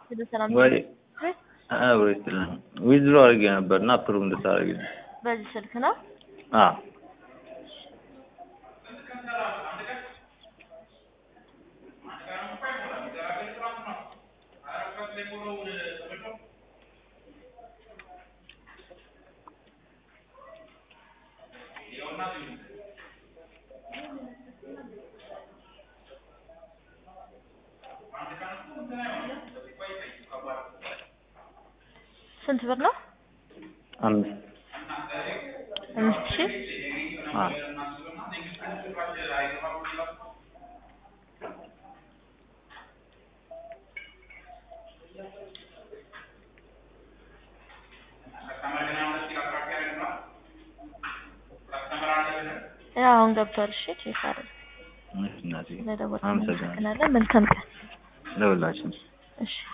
ወደ ሰላም ወይ አብሮ ይስጥልን ዊዝድሮ አድርጌ ነበር እና አፕሩቭ እንድታደርግ በዚህ ስልክ ነው። አዎ ስንት ብር ነው? አምስት አምስት ሺህ አዎ ያው አሁን ገብቷል። እሺ ቼክ አድርግ። እሺ እናቴ ለደወል አመሰግናለሁ እናመሰግናለን። መልካም ቀን። ለሁላችን እሺ